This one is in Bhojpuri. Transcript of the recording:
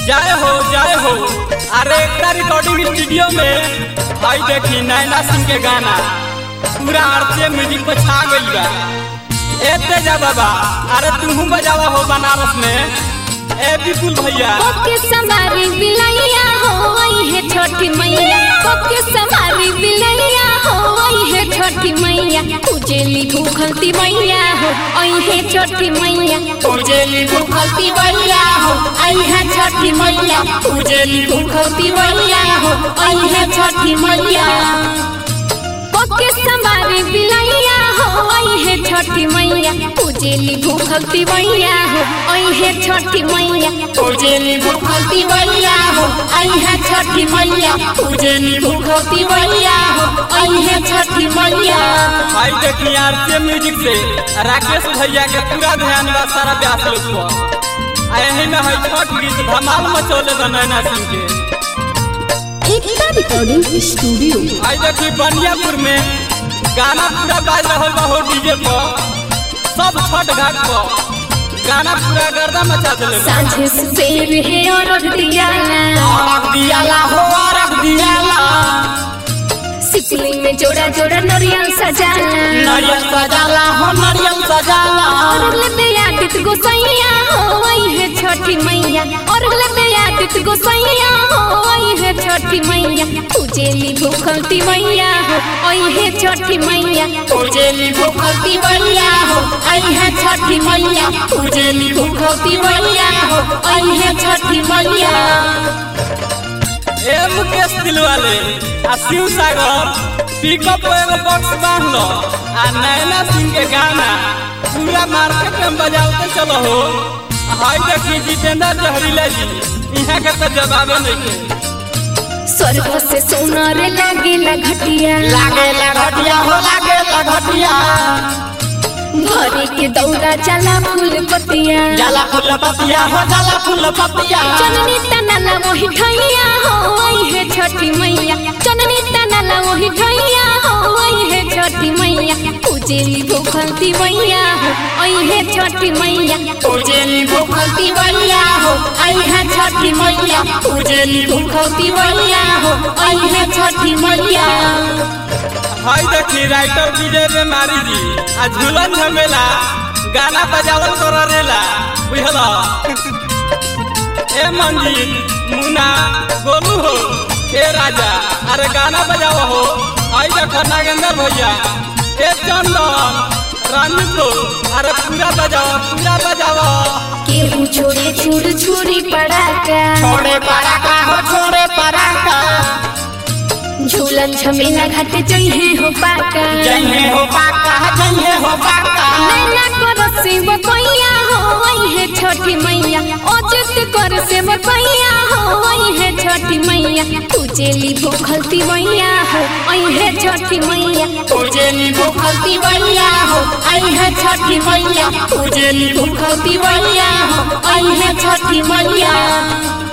जय हो जय हो अरे एकता रिकॉर्डिंग स्टूडियो में भाई देखी नैना सिंह के गाना पूरा आरती म्यूजिक पे छा गई बा ए तेजा बाबा अरे तुम बजावा हो बनारस में ए विपुल भैया ओके समारी बिलैया हो आई है छोटी मैया ओके समारी बिलैया हो आई है छोटी मैया उजेली भूखलती मैया हो आई है छोटी मैया उजेली भूखलती मैया हो आई है छोटी मैया उजेली भूखलती मैया हो आई है छोटी मैया ओके समारी बिलैया हो आई है छोटी मैया उजेली भूखलती मैया हो आई है छोटी मैया उजेली भूखलती मैया हो आई है छोटी मैया उजेली भूखलती मैया हो आई है छोटी मैया भाई देखी आरती म्यूजिक से राकेश भैया के पूरा ध्यान बा सारा ब्यास लोग पर आ यही में है छठ गीत धमाल मचौले बा नैना सिंह के एकता रिकॉर्डिंग स्टूडियो आई देखी बनियापुर में गाना पूरा बाज रहल बा हो डीजे पर सब छठ घाट पर गाना पूरा गर्दा मचा देले बा। साझे सुबेर है और दियाला अरग दियाला हो अरग दियाला सिपली में जोड़ा जोड़ा नरियल सजाला नारियल सजाला हो नारियल सजाला और ले आदित गोसैया हो आई है छोटी मैया और ले आदित गोसैया हो आई है छोटी मैया उजेली भूखलती मैया हो आई है छोटी मैया उजेली भूखलती मैया हो आई है छोटी मैया उजेली भूखलती मैया हो आई है छोटी मैया ए मुकेश दिलवाले आ शिव सागर पिकअप पे एगो बॉक्स बांध लो आ नैना सिंह के गाना पूरा मार्केट में बजाते चलो हो हाय देखी जितेंद्र जहरीला जी यहाँ के तो जवाबे नहीं के स्वर्ग से सोनार लागेला घटिया लागे घटिया हो लागे घटिया भरे के दौरा चला फूल पतिया जाला फूल पतिया हो जाला फूल पतिया चननी तनला वही ठैया हो आई है छोटी मैया चननी तनला वही ठैया हो आई है छोटी मैया उजेली भूखलती मैया हो आई है छोटी मैया उजेली भूखलती मैया हो आई है छोटी मैया उजेली भूखलती मैया हो आई है छोटी मैया हाय देखी राइटर विजय रे मारी जी आ झूलन झमेला गाना बजावल कर रेला बुझला ए मंजीत मुना गोलू हो ए राजा अरे गाना बजाव हो आई देखो नागेंद्र भैया ए चंदन रानी को अरे पूरा बजाओ पूरा बजाओ केहू छोड़े छुड़ छुरी पड़ाका छोड़े पराका हो छोड़े पराका झूलन झमेला घाट जइहे हो पाका जइहे हो पाका जइहे हो पाका नैना कर से बकैया हो आई है छोटी मैया अजित कर से बकैया हो आई है छोटी मैया उजेली भूखलती मैया हो आई है छोटी मैया उजेली भूखलती मैया हो आई है छोटी मैया उजेली भूखलती मैया हो आई है छोटी मैया